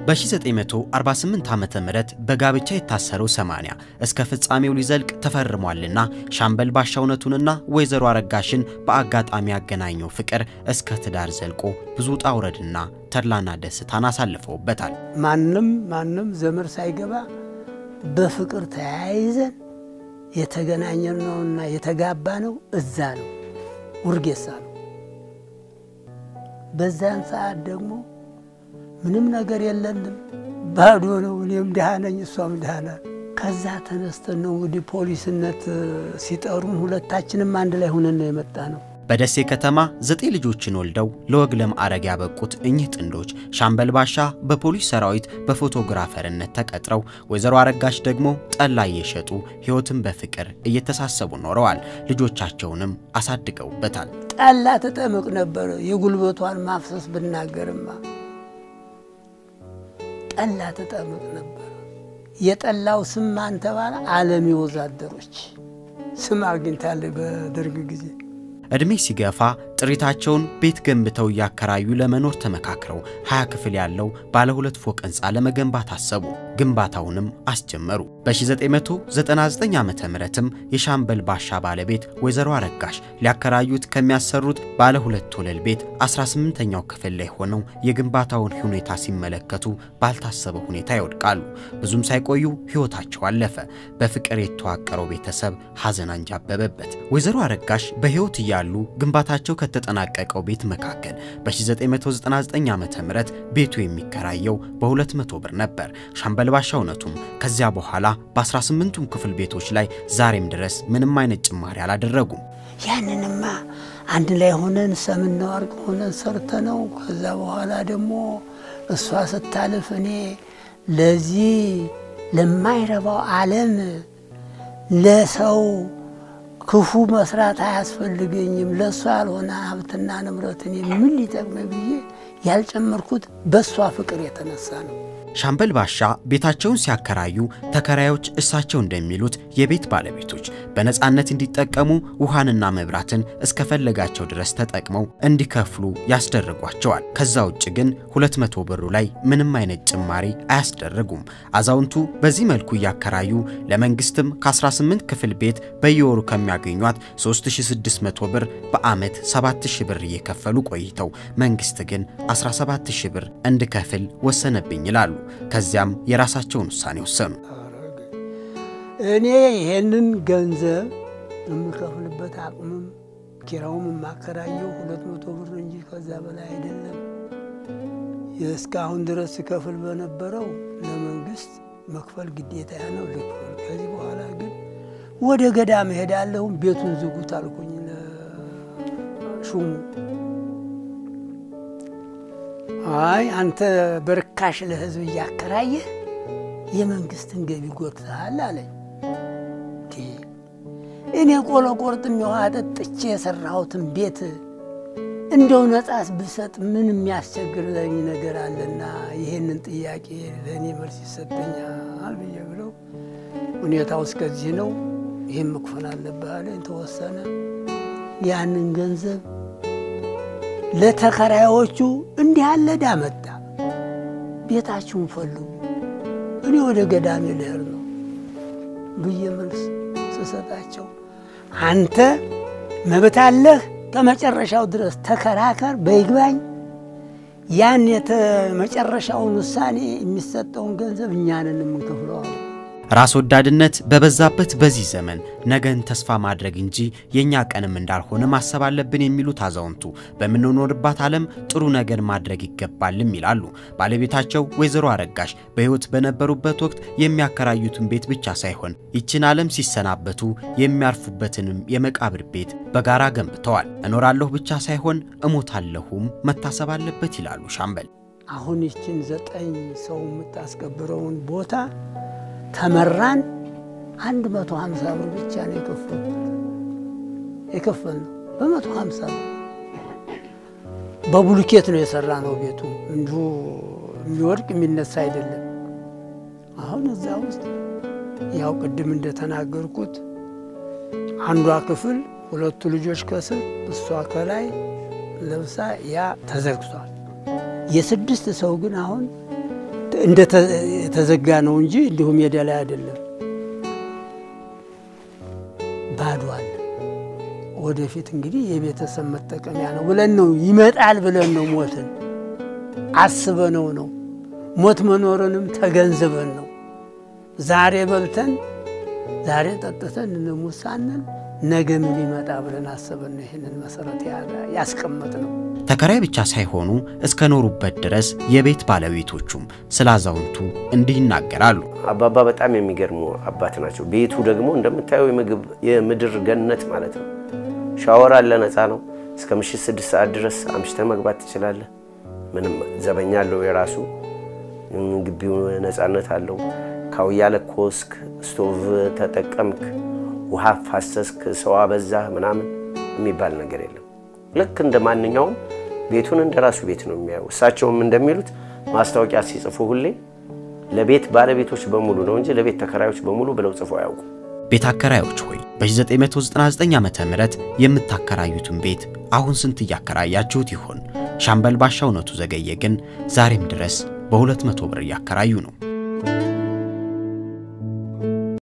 በ1948 ዓመተ ምህረት በጋብቻ የታሰረው 80 እስከ ፍጻሜው ሊዘልቅ ተፈርሟልና ሻምበል ባሻ እውነቱንና ወይዘሮ አረጋሽን በአጋጣሚ ያገናኘው ፍቅር እስከ ትዳር ዘልቆ ብዙ ውጣ ውረድና ተድላና ደስታን አሳልፈውበታል። ማንም ማንም ዘመድ ሳይገባ በፍቅር ተያይዘን የተገናኘን ነውና የተጋባ ነው እዛ ነው ውርጌሳ ነው። በዛን ሰዓት ደግሞ ምንም ነገር የለንም፣ ባዶ ነው። እኔም ድሃ ነኝ፣ እሷም ድሃ ናት። ከዛ ተነስተን ነው እንግዲህ ፖሊስነት ሲጠሩን ሁለታችንም አንድ ላይ ሆነን ነው የመጣ ነው። በደሴ ከተማ ዘጠኝ ልጆችን ወልደው ለወግ ለማዕረግ ያበቁት እኚህ ጥንዶች ሻምበል ባሻ በፖሊስ ሰራዊት በፎቶግራፈርነት ተቀጥረው ወይዘሮ አረጋሽ ደግሞ ጠላ እየሸጡ ሕይወትን በፍቅር እየተሳሰቡ ኖረዋል። ልጆቻቸውንም አሳድገውበታል። ጠላ ትጠምቅ ነበር። የጉልበቷን ማፍሰስ ብናገርማ ጠላ ትጠምቅ ነበር። የጠላው ስም ማን ተባለ? ዓለም ወዛደሮች ስም አግኝታለች በደርግ ጊዜ። ዕድሜ ሲገፋ ጥሪታቸውን ቤት ገንብተው እያከራዩ ለመኖር ተመካክረው 20 ክፍል ያለው ባለ ሁለት ፎቅ ሕንፃ ለመገንባት አሰቡ። ግንባታውንም አስጀመሩ። በ1999 ዓ ምትም የሻምበል ባሻ ባለቤት ወይዘሮ አረጋሽ ሊያከራዩት ከሚያሰሩት ባለ ሁለት ወለል ቤት 18ኛው ክፍል ላይ ሆነው የግንባታውን ሁኔታ ሲመለከቱ ባልታሰበ ሁኔታ ይወድቃሉ። ብዙም ሳይቆዩ ሕይወታቸው አለፈ። በፍቅር የተዋቀረው ቤተሰብ ሐዘን አንጃበበበት። ወይዘሮ አረጋሽ በሕይወት እያሉ ግንባታቸው ከተጠናቀቀው ቤት መካከል በ1999 ዓ ም ቤቱ የሚከራየው በ200 ብር ነበር። ሻምበል ባሻ እውነቱም ከዚያ በኋላ በ18ቱም ክፍል ቤቶች ላይ ዛሬም ድረስ ምንም አይነት ጭማሪ አላደረጉም። ያንንማ አንድ ላይ ሆነን ሰምና ወርቅ ሆነን ሰርተነው ከዛ በኋላ ደግሞ እሷ ስታልፍ እኔ ለዚህ ለማይረባው ዓለም ለሰው ክፉ መስራት አያስፈልገኝም፣ ለእሷ ያልሆነ ሀብትና ንብረት እኔ ምን ሊጠቅመኝ ብዬ ያልጨመርኩት በእሷ ፍቅር የተነሳ ነው። ሻምበል ባሻ ቤታቸውን ሲያከራዩ ተከራዮች እሳቸው እንደሚሉት የቤት ባለቤቶች በነፃነት እንዲጠቀሙ ውሃንና መብራትን እስከፈለጋቸው ድረስ ተጠቅመው እንዲከፍሉ ያስደርጓቸዋል። ከዛ ውጭ ግን 200 ብሩ ላይ ምንም አይነት ጭማሪ አያስደርጉም። አዛውንቱ በዚህ መልኩ እያከራዩ ለመንግስትም ከ18 ክፍል ቤት በየወሩ ከሚያገኟት 3600 ብር በዓመት 7000 ብር እየከፈሉ ቆይተው መንግስት ግን 17000 ብር እንድከፍል ወሰነብኝ ይላሉ። ከዚያም የራሳቸውን ውሳኔ ወሰኑ። እኔ ይሄንን ገንዘብ የምከፍልበት አቅምም ኪራውም የማከራየው ሁለት መቶ ብር እንጂ ከዛ በላይ አይደለም። እስካሁን ድረስ ስከፍል በነበረው ለመንግስት መክፈል ግዴታ ነው ልክፈል። ከዚህ በኋላ ግን ወደ ገዳም እሄዳለሁም ቤቱን ዝጉት አልኩኝ ለሹሙ። አይ አንተ በርካሽ ለህዝብ እያከራየህ የመንግስትን ገቢ ጎትተሃል አለኝ። እኔ ቆሎ ቆርጥም የውሃ ጠጥቼ የሰራሁትን ቤት እንደው ነጻስ ብሰጥ ምን የሚያስቸግረኝ ነገር አለና ይህንን ጥያቄ ለእኔ መልስ ይሰጠኛል ብዬ ብለው ሁኔታው እስከዚህ ነው፣ ይህም መክፈል አለብህ አለኝ። ተወሰነ። ያንን ገንዘብ ለተከራዮቹ እንዲህ ያለ ዕዳ መጣ፣ ቤታችሁን ፈልጉ፣ እኔ ወደ ገዳሜ ልሄድ ነው ብዬ መልስ ስሰጣቸው አንተ መብት አለህ፣ ከመጨረሻው ድረስ ተከራከር፣ በይግባኝ ያን መጨረሻውን ውሳኔ የሚሰጠውን ገንዘብ እኛንን የምንከፍለው አሉ። ራስ ወዳድነት በበዛበት በዚህ ዘመን ነገን ተስፋ ማድረግ እንጂ የእኛ ቀንም እንዳልሆነ ማሰብ አለብን የሚሉት አዛውንቱ በምንኖርባት ዓለም ጥሩ ነገር ማድረግ ይገባልም ይላሉ። ባለቤታቸው ወይዘሮ አረጋሽ በሕይወት በነበሩበት ወቅት የሚያከራዩትን ቤት ብቻ ሳይሆን ይችን ዓለም ሲሰናበቱ የሚያርፉበትንም የመቃብር ቤት በጋራ ገንብተዋል። እኖራለሁ ብቻ ሳይሆን እሞታለሁም መታሰብ አለበት ይላሉ ሻምበል። አሁን ይችን ዘጠኝ ሰው የምታስከብረውን ቦታ ተመራን አንድ መቶ ሀምሳ ብር ብቻ ነው የከፈልኩት የከፈልነው በመቶ ሀምሳ ብር በቡልኬት ነው የሰራ ነው ቤቱ እንዲሁ የሚወድቅ የሚነሳ አይደለም። አሁን እዛ ውስጥ ያው ቅድም እንደተናገርኩት አንዷ ክፍል ሁለቱ ልጆች ከስር እሷ ከላይ ለብሳ ያ ተዘግቷል። የስድስት ሰው ግን አሁን እንደተዘጋ ነው እንጂ እንዲሁ ሜዳ ላይ አይደለም፣ ባዶ አለ። ወደፊት እንግዲህ የቤተሰብ መጠቀሚያ ነው ብለን ነው ይመጣል ብለን ነው ሞትን አስበነው ነው ሞት መኖርንም ተገንዝበን ነው ዛሬ በልተን ዛሬ ጠጥተን እንሙት ሳንል ነገ ምን ይመጣ ብለን አስበን ነው ይህንን መሰረት ያስቀመጥ ነው። ተከራይ ብቻ ሳይሆኑ እስከ ኖሩበት ድረስ የቤት ባለቤቶቹም ስለ አዛውንቱ እንዲህ ይናገራሉ። አባባ በጣም የሚገርሙ አባት ናቸው። ቤቱ ደግሞ እንደምታየው የምግብ የምድር ገነት ማለት ነው። ሻወር አለ፣ ነፃ ነው። እስከ ምሽት ስድስት ሰዓት ድረስ አምሽተህ መግባት ትችላለህ። ምንም ዘበኛ አለው የራሱ ግቢው ነፃነት አለው። ካውያ ለኮስክ፣ ስቶቭ ተጠቀምክ፣ ውሃ ፋሰስክ፣ ሰው አበዛህ ምናምን የሚባል ነገር የለም። ልክ እንደ ማንኛውም ቤቱን እንደ ራሱ ቤት ነው የሚያየው። እሳቸውም እንደሚሉት ማስታወቂያ ሲጽፉ ሁሌ ለቤት ባለቤቶች በሙሉ ነው እንጂ ለቤት ተከራዮች በሙሉ ብለው ጽፎ አያውቁ። ቤት አከራዮች ሆይ በ1999 ዓ ም የምታከራዩትን ቤት አሁን ስንት እያከራያችሁት ይሆን? ሻምበል ባሻ እውነቱ ዘገየ ግን ዛሬም ድረስ በ200 ብር እያከራዩ ነው።